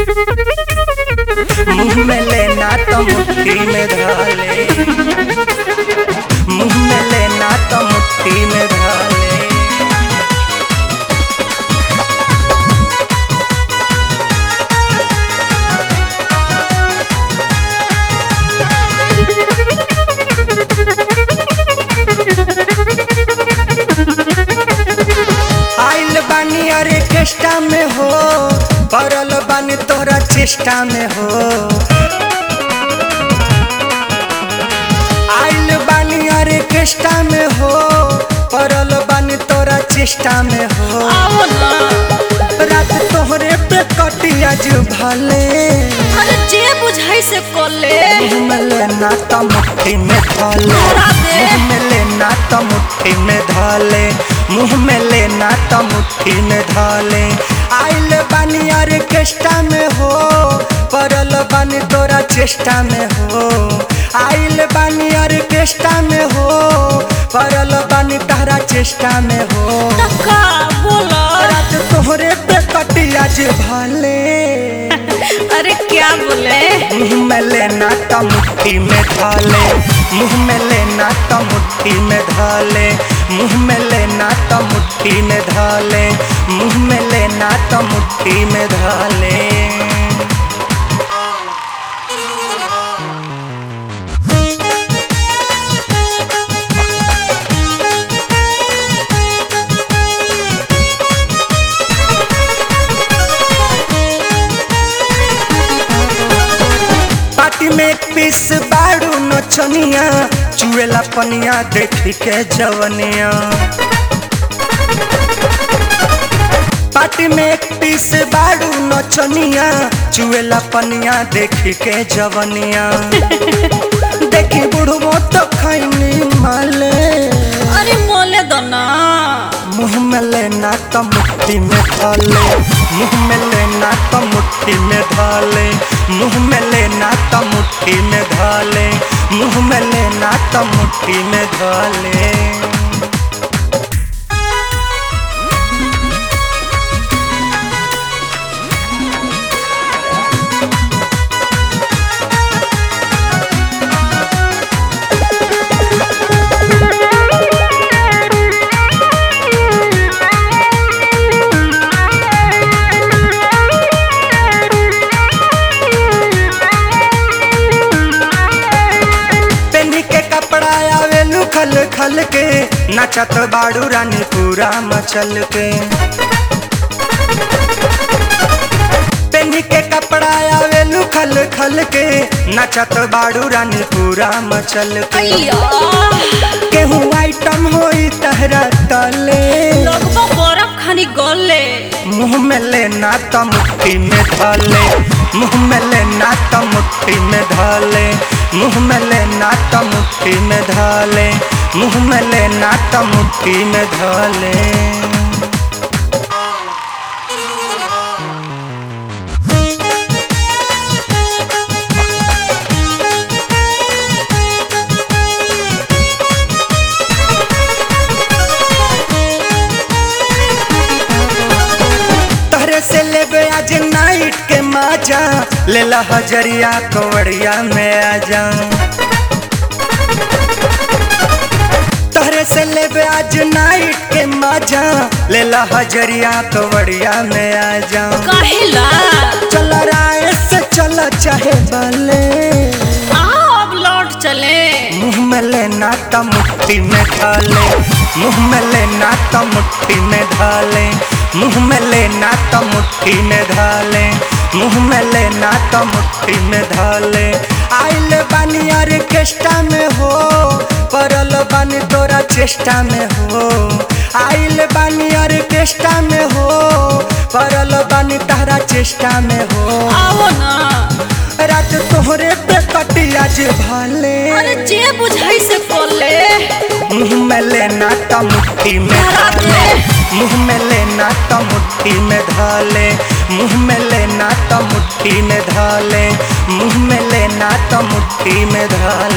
मुंह में लेना तो मुट्ठी में धाले मुंह में लेना तो मुट्ठी में धाले आइल बानी अरे केष्टा में हो पड़ल बानी तोरा चेष्टा में हो आइल बानी अरे केष्टा में हो पड़ल बानी तोरा चेष्टा में हो आओ ना रात तोहरे पे कटिया जो भले अरे जे बुझाई से कोले मुंह में लेना तो मुट्ठी में धाले धरा दे। मुंह में लेना तो मुट्ठी में धाले मुंह में लेना तो मुट्ठी में धाले आइल बानी अरे केष्टा में हो पड़ल बानी तोरा चेष्टा में हो आइल बानी अरे केष्टा में हो पड़ल बानी तारा चेष्टा में हो टका बोला रात तोहरे पे कटिया जे भले अरे क्या बोले मुंह में लेना तो मुट्ठी में धाले मुंह में लेना तो मुट्ठी में धाले मुंह में लेना तो मुट्ठी में धाले मुंह में लेना तो मुट्ठी में धाले पार्टी में एक पीस बाड़ू नचनिया चुएला पनिया देखी के जवनिया पार्टी में एक पीस बाड़ू नचनिया चुएला पनिया देखी के जवनिया देखी बुढ़बो तो खैनी माले अरे मोले दो ना मुंह में लेना तो मुट्ठी में धाले मुंह में लेना तो मुट्ठी में धाले मुंह में लेना तो मुट्ठी में धाले मुंह में लेना तो मुट्ठी में धाले पेनी के कपड़ा आवे खल खल के नचत बाड़ू रानी पूरा मचल के पेनी के कपड़ा आवे खल खल के नचत बाड़ू रानी पूरा मचल के अय्या केहू आइटम होई तहरा तले लगभग बर्फ खानी गले मुंह में लेना तो मुट्ठी में धाले मुंह में लेना तो मुट्ठी में धाले मुंह में लेना तो मुट्ठी में धाले मुंह में लेना तो मुट्ठी में धाले तहरे से लेबे आज नाइट के माजा लेला हजरिया कवड़िया में आजा तहरे से लेबे आज नाइट के माजा लेला हजरिया कवड़िया में आजा कहेला चल राय से चल चाहे बले आओ अब लौट चले मुंह में लेना तो मुट्ठी में धाले मुंह में लेना तो मुट्ठी में धाले मुंह में लेना तो मुट्ठी में धाले मुंह में लेना तो मुट्ठी में धाले आइल बानी अरे केष्टा में हो पड़ल बानी तोरा चेष्टा में हो आइल बानी अरे केष्टा में हो पड़ल बानी तारा चेष्टा में हो आओ ना रात तोहरे पे कटिया जे भाले अरे जे बुझाई से कोले मुंह में लेना तो मुट्ठी में धरा दे। धाले मुंह में लेना तो मुट्ठी में धाले मुंह में लेना तो मुट्ठी में धाले मुंह में लेना तो मुट्ठी में धाले